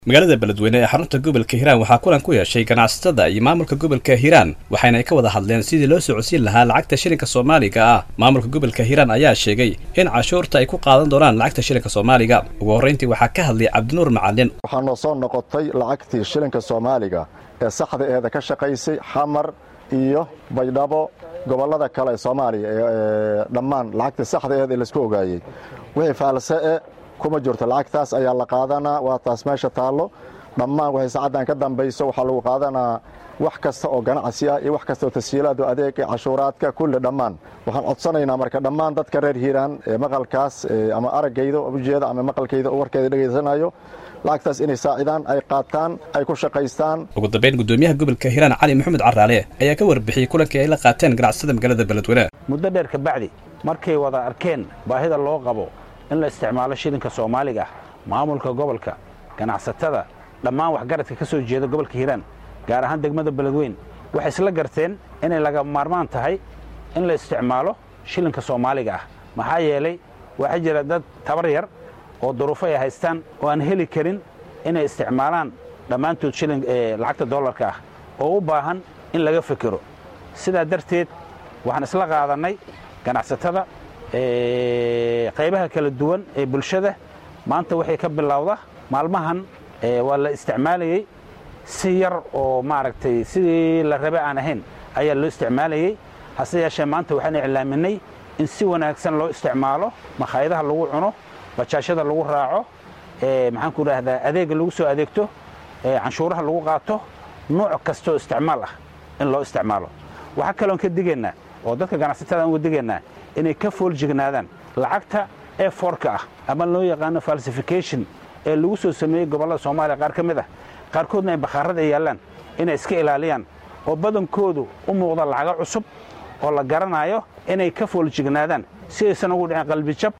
magaalada beledweyne ee xarunta gobolka hiiraan waxaa kulan ku yeeshay ganacsatada iyo maamulka gobolka hiiraan waxayna ay ka wada hadleen sidii loo socodsiin lahaa lacagta shilinka soomaaliga ah maamulka gobolka hiiraan ayaa sheegay in cashuurta ay ku qaadan doonaan lacagta shilinka soomaaliga ugu horrayntii waxaa ka hadlay cabdinuur macalin waxaa noo soo noqotay lacagtii shilinka soomaaliga ee saxda eeda ka shaqaysay xamar iyo baydhabo gobollada kale ee soomaaliya ee dhammaan lacagtii saxda eed ee laisku ogaayey wixii faalse-e kuma jirto lacagtaas ayaa la qaadanaa waa taas meesha taallo dhammaan waxay saacaddan ka dambayso waxaa lagu qaadanaa wax kasta oo ganacsi ah iyo wax kasta oo tashiilaadu adeega cashuuraadka kulli dhammaan waxaan codsanaynaa marka dhammaan dadka reer hiiraan ee maqalkaas ama araggayda ujeeda ama maqalkayda warkeeda dhegaysanayo lacagtaas inay saacidaan ay qaataan ay ku shaqaystaan ugu dambayn gudoomiyaha gobolka hiiraan cali maxamed caraale ayaa ka warbixiyey kulankii ay la qaateen ganacsatada magaalada beledweyne muddo dheer kabacdi markay wada arkeen baahida loo qabo in la isticmaalo shilinka soomaaliga ah maamulka gobolka ganacsatada dhammaan waxgaradka ka soo jeeda gobolka hiiraan gaar ahaan degmada beledweyn waxay isla garteen inay laga maarmaan tahay in la isticmaalo shilinka soomaaliga ah maxaa yeelay waxaa jira dad tabar yar oo duruufo ay haystaan oo aan heli karin inay isticmaalaan dhammaantood lacagta dollarka ah oo u baahan in laga fekero sidaa darteed waxaan isla qaadannay ganacsatada qaybaha kala duwan ee bulshada maanta waxay ka bilowda maalmahan waa la isticmaalayey si yar oo maaragtay sidii la rabe aan ahayn ayaa loo isticmaalayey hase yeeshee maanta waxaan iclaaminay in si wanaagsan loo isticmaalo makhaayadaha lagu cuno bajaashada lagu raaco maxaan ku idhaahdaa adeegga lagu soo adeegto canshuuraha lagu qaato nooc kastaoo isticmaal ah in loo isticmaalo waxaa kaloon ka digaynaa oo dadka ganacsatada aan uga digaynaa inay ka fooljignaadaan lacagta ee foorka ah ama loo yaqaano falsification ee lagu soo sameeyey gobollada soomaaliya qaar ka mid ah qaarkoodna ay bakhaarada yaallaan inay iska ilaaliyaan oo badankoodu u muuqda lacago cusub oo la garanaayo inay ka fooljignaadaan si aysan ugu dhicin qalbijab